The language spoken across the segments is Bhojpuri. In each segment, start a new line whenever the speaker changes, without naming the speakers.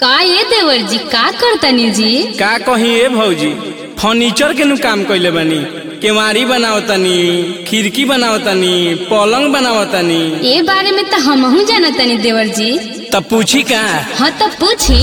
का ये देवर जी का करतनी जी
का कही ए भौजी फर्नीचर के नु काम कइले बानी केवाड़ी बनावतनी खिड़की बनावतनी पलंग बनावतनी
ए बारे में तो हमहू जानतनी देवर जी
तब पूछी का
हाँ तो पूछी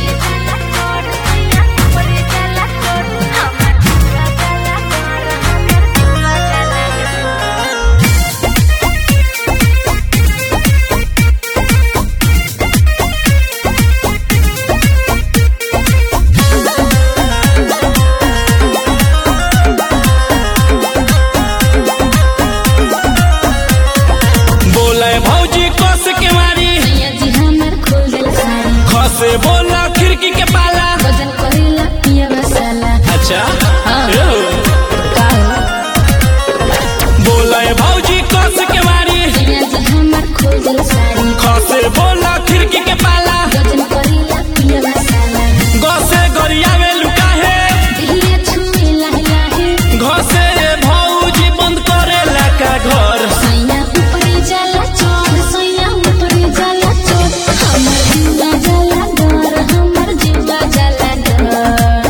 बोले भौजी कस केवाड़ी
सैया जी हमर खोल दिल साड़ी
खसे बोला खिड़की के पाला
वजन करेला पिया मसाला
अच्छा
हाँ।
ए हो।
का हो?
बोले भौजी कस केवाड़ी
सैया जी हमर खोल दिल साड़ी
खसे बोला खिड़की के पाला
वजन करेला पिया मसाला
गसे गरियावे लुकाहे
दिहिया छुए लाहे लाहे
घसे भौजी बंद करेला का घर
सैया ऊपरे जाला चोर सैया ऊपरे जाला चोर हमर जीवा जाला डर हमर जीवा जाला डर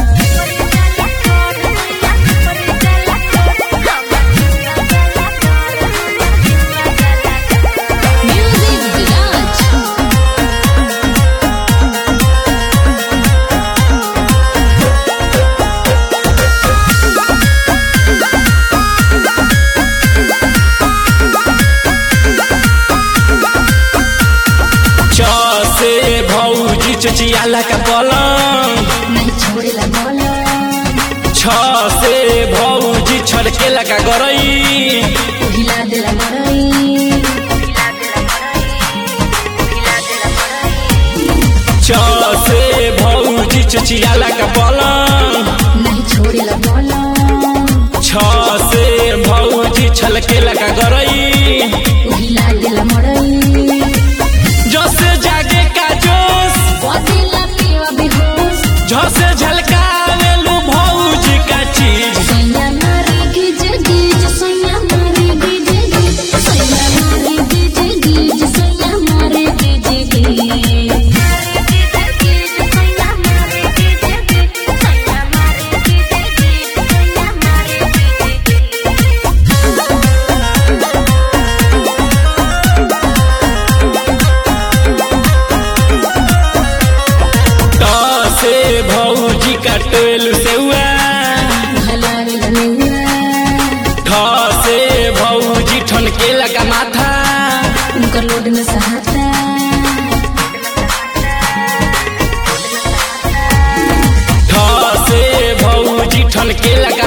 म्यूजिक विराज
छ से भौजी चचियाला का पलंग
नहीं छोड़ेला बोला
छ से भौजी छड़केला का गरई
हिला देला मरई
छ से भौजी चचियाला का पलंग
नहीं छोड़ेला बोला
छ से भौजी छलकेला का गरई
हिला देला मरई
जसे जागे का जोश
बदेला पिया बेहोश
झसे झलकावेलू भौजी का चीज
सैया मारे गिज गिज सैया मारे गिज गिज सैया मारे गिज गिज सैया मारे गिज गिज
त से भौजी का टोल सेउआ
भला लनुआ
ठ से भौजी ठनकेला का माथा
उनकर लोड में सहाता
ठ से भौजी ठनकेला का